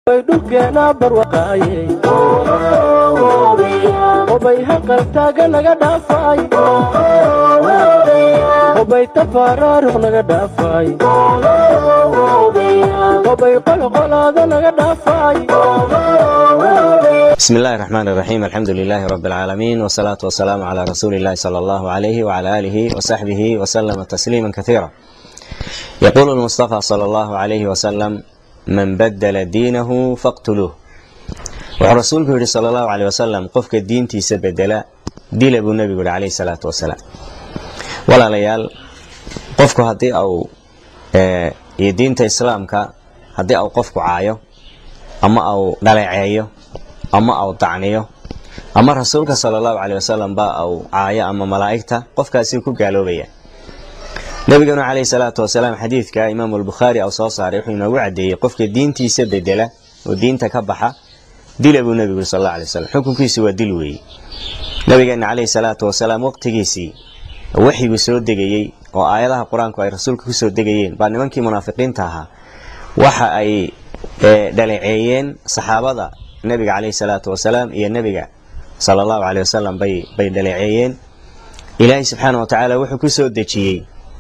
dhulkeena barwaqaayey obay haqaltaaga naga dhaafay obay tafaaraaruq naga dhaafay obay qolqolaada naga dhaafay بسم الله الرحمن الرحيم الحمد لله رب العالمين والصلاة والسلام على رسول الله صلى الله عليه وعلى آله وصحبه وسلم تسليما كثيرا يقول المصطفى صلى الله عليه وسلم من بدل دينه فاقتلوه wuxuu rasuulku yidhi sala allahu caleyh wasalam qofka diintiisa bedela dila buu nebigu yihi calayhi salaatu wasalaam walaalayaal qofku haddii au iyo diinta islaamka haddii au qofku caayo ama au dhaleeceeyo ama au dacniyo ama rasuulka sala allahu caleyh wasalam ba au caayo ama malaa'igta qofkaasi ku gaaloobaya nebiganu calayhi salaatu wasalaam xadiidka imaamu albukhaari au soo saaray wuxuu inoogu caddeeyey qofka diintiisa bedela oo diinta ka baxa dila buu nebigu yiri sal alla alay wasalam xukunkiisu waa dil weeye nabigeena calayhi salaatu wasalaam waqtigiisii waxyiguu soo degayey oo aayadaha qur-aanku ay rasuulka kusoo degayeen baa nimankii munaafiqiinta ahaa waxa ay dhaleeceeyeen saxaabada nebiga calayhi salaatu wasalaam iyo nebiga sala allahu caleyh wasalam bay bay dhaleeceeyeen ilaahay subxaana wa tacaala wuxuu kusoo dejiyey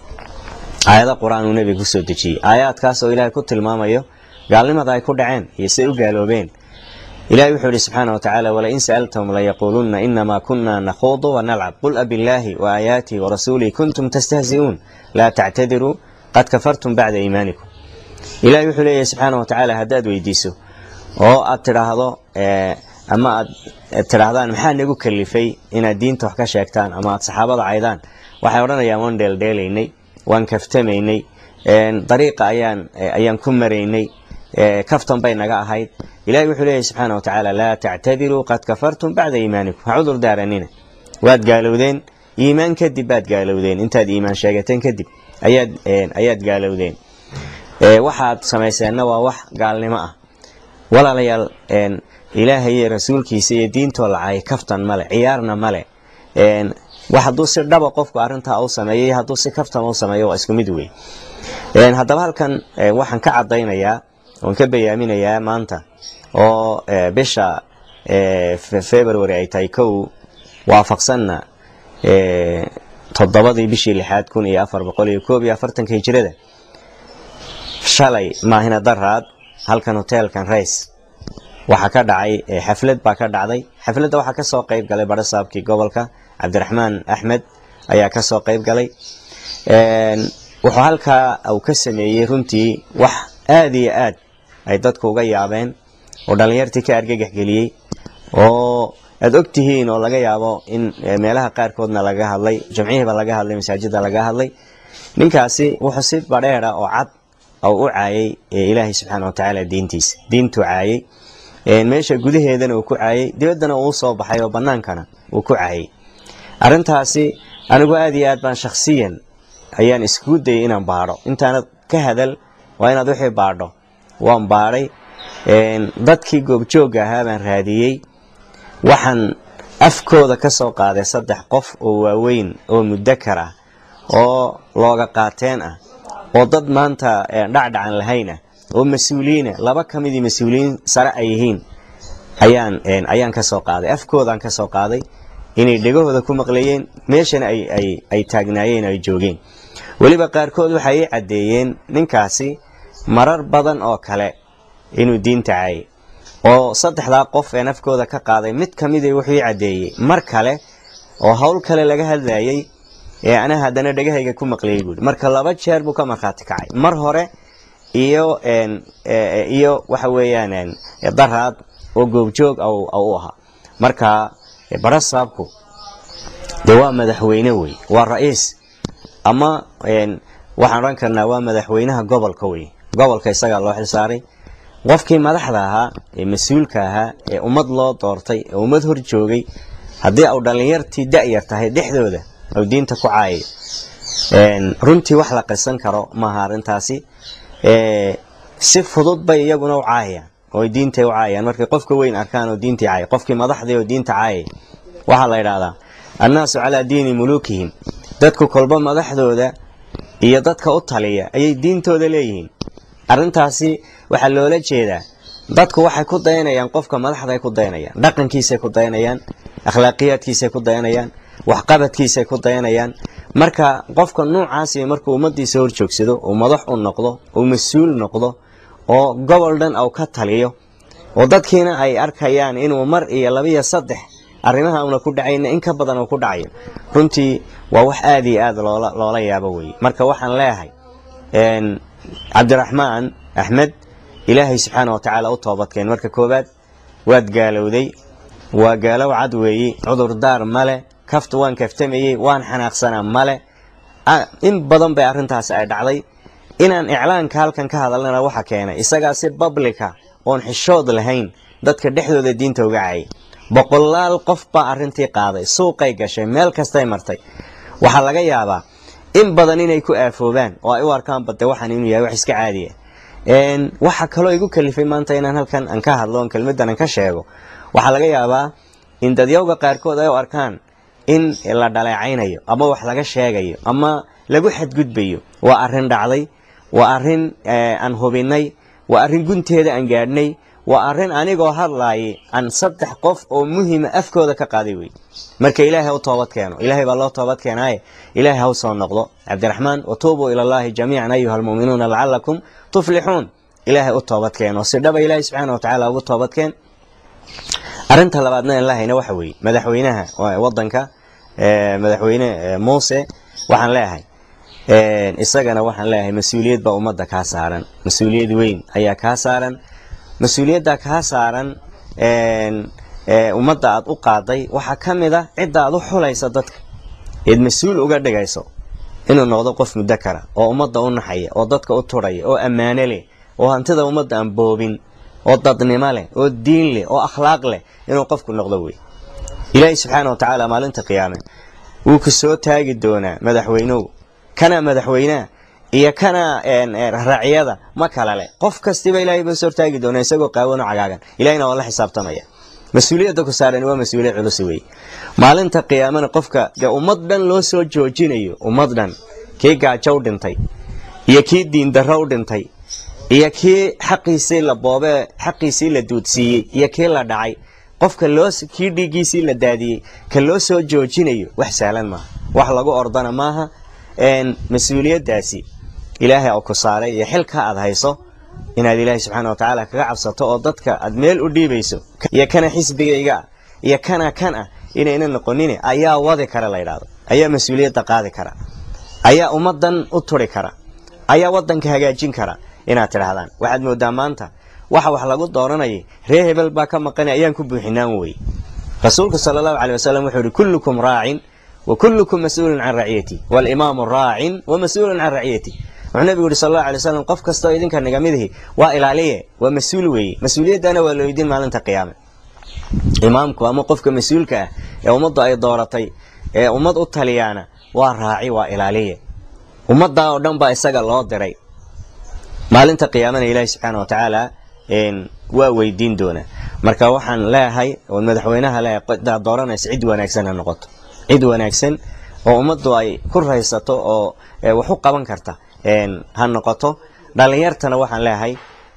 aayada qur-aan uu nebiga kusoo dejiyey aayaadkaas oo ilaahay ku tilmaamayo gaalnimada ay ku dhaceen iyo say u gaaloobeen ilahi wuxuu yihi subxaana wa tacaala walain sa'altahum layaquulunna inamaa kuna nakhuudu wanalcab qul abillaahi waaaayaatihi warasuulihi kuntum tastahzi'uun laa tactadiruu qad kafartum bacda iimaanikum ilahi wuxuu leeyahy subxaana wa tacaala haddaad weydiiso oo aad tidhaahdo ama aad tidhaahdaan maxaa nagu kalifay inaad diinta wax ka sheegtaan ama aad saxaabada caydaan waxay odhanayaan waan dheeldheelaynay waan kaftamaynay dariiqa ayaan ayaan ku maraynay kaftan bay naga ahayd ilahi wuxuu leeyahy subxaana wa tacaala laa tactadiruu qad kafartum bacda iimaanikum ha cudur daaranina waad gaalowdeen iimaan kadib baad gaalowdeen intaad iimaan sheegateen kadib ayaad ayaad gaalowdeen waxaad samayseenna waa wax gaalnimo ah walaalayaal ilaahay iyo rasuulkiisa iyo diintoo lacay kaftan male ciyaarna male wax hadduu si dhaba qofku arrintaa u sameeyay hadduu si kaftan u sameeyo waa isku mid wey haddaba halkan waxaan ka caddaynayaa oon ka bayaaminayaa maanta oo bisha february ay tahay kow waafaqsanna toddobadii bishii lixaad kun iyo afar boqol iyo koob iyo afartanka hijirada shalay maahina daraad halkan hoteelkan rays waxaa ka dhacay xaflad baa ka dhacday xafladda waxaa kasoo qeyb galay barasaabkii gobolka cabdiraxmaan axmed ayaa kasoo qeyb galay wuxuu halkaa uu ka sameeyey runtii wax aada iyo aad ay dadku uga yaabeen oo dhallinyartii ka argagax geliyey oo aada og tihiin oo laga yaabo in meelaha qaarkoodna laga hadlay jamcihiiba laga hadlay masaajidda laga hadlay ninkaasi wuxuu si badheera oo cad u caayay ilaahay subxaana wa tacaala diintiisa diintuu caayay meesha gudaheedana uu ku caayay dibaddana uu soo baxay oo bannaankana uu ku caayay arrintaasi anigu aada iyo aad baan shakhsiyan ayaan iskugu dayay inaan baadho intaanad ka hadal waa inaad wixii baadho waan baadhay dadkii goobjoogga ahaa baan raadiyey waxaan afkooda ka soo qaaday saddex qof oo waaweyn oo mudakar ah oo looga qaateen ah oo dad maanta dhacdhacan lahayn ah oo mas-uuliyiina laba ka midii mas-uuliyiin sare ay yihiin ayaan ayaan ka soo qaaday afkoodaan ka soo qaaday inay dhegahooda ku maqlayeen meeshana ay taagnaayeen ay joogeen weliba qaarkood waxay ii caddeeyeen ninkaasi marar badan oo kale inuu diinta caayay oo saddexdaa qof ee nafkooda ka qaaday mid ka mida wuxuu ii caddeeyey mar kale oo howl kale laga hadlayay ee ana haddana dhegahayga ku maqlayay buui marka laba jeer buu ka markhaati kacay mar hore iyo iyo waxa weeyaan daraad oo goobjoog u ahaa marka barasaabku de waa madaxweyne wey waa ra-iis ama waxaan odhan karnaa waa madaxweynaha gobolka wey gobolka isagaa loo xilsaaray qofkii madaxda ahaa ee mas-uulka ahaa ee ummad loo doortay ee ummad hor joogay haddii au dhallinyartii da-yar tahay dhexdooda au diinta ku caayayo runtii wax la qisan karo maaha arrintaasi si fudud bay iyaguna u caayayaan oo diintay u caayayaan markay qofka weyn arkaan oo diintii caaya qofkii madaxdii oo diinta caayay waxaa la yidhaahdaa annaasu calaa diini muluukihim dadku kolba madaxdooda iyo dadka u taliya ayay diintooda leeyihiin arrintaasi waxaa loola jeedaa dadku waxay ku dayanayaan qofka madaxday ku dayanayaan dhaqankiisay ku dayanayaan akhlaaqiyaadkiisay ku dayanayaan waxqabadkiisay ku dayanayaan marka qofka noocaasi markuu ummadiisa hor joogsado uu madax u noqdo uu mas-uul noqdo oo gobol dhan uu ka taliyo oo dadkiina ay arkayaan inuu mar iyo labiyo saddex arrimaha una ku dhacayna in ka badan uu ku dhacayo runtii waa wax aada iyo aada loola loola yaabo weeye marka waxaan leeyahay cabdiraxmaan axmed ilaahay subxaana wa tacaala u toobadkeen marka koowaad waad gaalowday waa gaalow cad weeyi cudurdaar male kaftu waan kaftamayey waan xanaaqsanaa male in badan bay arrintaasi ay dhacday inaan iclaanka halkan ka hadalnana waxa keenay isagaa si bablika oon xishood lahayn dadka dhexdooda diinta uga cayay boqolaal qof baa arrintii qaaday suuqay gashay meel kastay martay waxaa laga yaabaa in badan inay ku aafoobaan oo ay u arkaan bade waxaan inuu yahay wax iska caadiya waxa kaloo igu kalifay maanta inaan halkan aan ka hadlo on kelmadan aan ka sheego waxaa laga yaabaa in dadyowga qaarkood ay u arkaan in la dhaleecaynayo ama wax laga sheegayo ama lagu xadgudbayo waa arrin dhacday waa arrin aan hubinay waa arrin gunteeda aan gaadhnay waa arrin anigoo hadlaayay aan saddex qof oo muhima afkooda ka qaaday wey marka ilaahay u toobad keeno ilaahay baa loo toobad keenaaye ilaahay ha u soo noqdo cabdiraxmaan watuubuu ila allahi jamiican ayuha almu'minuuna lacalakum tuflixuun ilaahay u toobad keeno si dhaba ilaahay subxaana wa tacaala ugu toobad keen arrinta labaadna aan lahayna waxa weeye madaxweynaha wadanka madaxweyne muuse waxaan leeyahay isagana waxaan leeyahay mas-uuliyad baa ummadda kaa saaran mas-uuliyad weyn ayaa kaa saaran mas-uuliyadda kaa saaran ummadda aad u qaaday waxaa ka mid a cidda aad u xulaysa dadka eed mas-uul uga dhigayso inuu noqdo qof muddo kara oo ummadda u naxaya oo dadka u turhaya oo ammaano leh oo hantida ummadda aan boobin oo dadnimo leh oo diin leh oo akhlaaq leh inuu qofku noqdo wey ilaahay subxaana wa tacaala maalinta qiyaame wuu ku soo taagi doonaa madaxweynuhu kana madaxweynaha iyo kana racyada ma kala leh qof kastiba ilahay buu soo taagi doonaa isagoo qaawan oo cagaagan ilahayna waa la xisaabtamaya mas-uuliyadda ku saaran waa mas-uuliyad culus wey maalinta qiyaamana qofka dee ummad dhan loo soo joojinayo ummad dhan kii gaajo u dhintay iyo kii diindarro u dhintay iyo kii xaqiisii la boobee xaqiisii la duudsiiyey iyo kii la dhacay qofka loo kii dhiiggiisii la daadiyey ka loo soo joojinayo wax sahlan maaha wax lagu ordana maaha mas-uuliyaddaasi ilaahay oo ku saaray iyo xilka aad hayso inaad ilaahay subxaana wa tacaala kaga cabsato oo dadka aad meel u dhiibayso iyo kana xisbigayga ah iyo kana kan ah inayna noqonin ayaa wadi kara la yidhaahdo ayaa mas-uuliyadda qaadi kara ayaa ummadan u turi kara ayaa wadanka hagaajin kara inaad tidhaahdaan waxaad moodaa maanta waxa wax lagu dooranayay ree hebel baa ka maqanay ayaan ku buuxinaan wey rasuulku sala allahu caley wasalam wuxuu yihi kullukum raacin wa kullukum mas-uulun can raciyati walimaamu raacin wa mas-uulun can raciyati wuxuu nabigu yihi sal allahu alay wasalam qof kastoo idinka nagamidihi waa ilaaliye waa mas-uul weeye mas-uuliyaddana waa loo idin maalinta qiyaame imaamku ama qofka mas-uulka ah ee ummaddu ay dooratay ee ummad u taliyaana waa raaci waa ilaaliye ummaddaa oo dhan baa isaga loo diray maalinta qiyaamana ilaahi subxaana wa tacaala waa weydiin doonaa marka waxaan leeyahay oo madaxweynaha leeyahay daa dooranaysa cid wanaagsan ha noqoto cid wanaagsan oo ummaddu ay ku raysato oo wax u qaban karta ha noqoto dhalinyartana waxaan leeyahay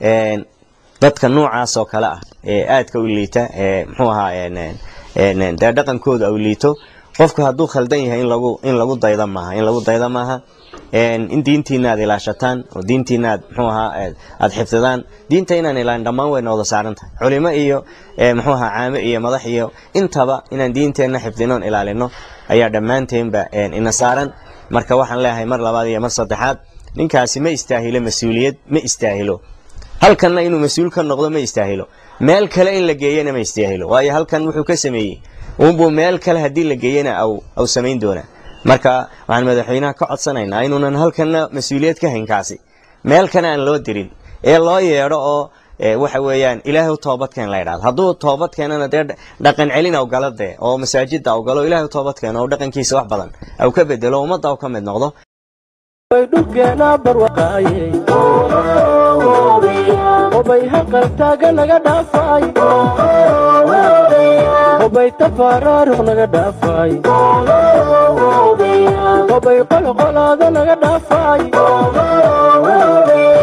dadka noocaas oo kale ah ee aadka u liita ee muxuu ahaa dee dhaqankooda u liito qofku hadduu khaldan yahay in lagu in lagu dayda maaha in lagu dayda maaha in diintiina aad ilaashataan oo diintiina aad muxuu ahaa aad xifdidaan diinta inaan ilaalin dhammaan wayna wada saaran tahay culimo iyo muxuu ahaa caame iyo madax iyo intaba inaan diinteenna xifdinoon ilaalino ayaa dhammaanteenba ina saaran marka waxaan leeyahay mar labaad iyo mar saddexaad ninkaasi ma istaahilo mas-uuliyad ma istaahilo halkanna inuu mas-uul ka noqdo ma istaahilo meel kale in la geeyana ma istaahilo waayo halkan wuxuu ka sameeyey uunbuu meel kale haddii la geeyana aw samayn doonaa marka waxaan madaxweynaha ka codsanaynaa inuunan halkanna mas-uuliyad ka hayn kaasi meel kale aan loo dirin ee loo yeedho oo waxa weeyaan ilaahay u toobadkeen la ydhahdo hadduu toobad keenana dee dhaqan celin aw gala dee oo masaajida aw galo ilaahay u toobad keeno oo dhaqankiisa wax badan aw ka bedelo ummadda aw ka mid noqdo way dhulkeena barwaqaayey obay haqaltaaga naga dhaafay obay tafaaraaruq naga dhaafay obay qolqolaada naga dhaafay